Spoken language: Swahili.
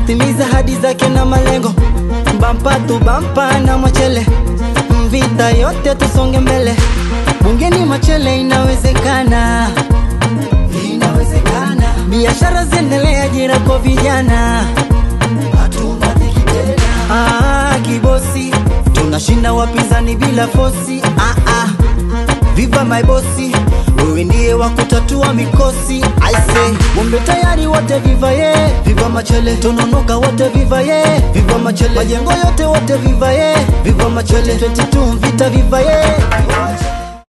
timiza hadi zake na malengo bampa tu bampa na machele vita yote tusonge mbele bungeni machele inawezekana inawezekana biashara ziendelee ajira kwa vijana hatuna dhiki tena ah, kibosi tunashinda wapinzani bila fosi ah, ah. viva my bosi wewe ndiye wa kutatua mikosi I say Bombe tayari wote viva ye Viva machele Tononoka wote viva ye Viva machele Majengo yote wote viva ye Viva machele 22 vita viva ye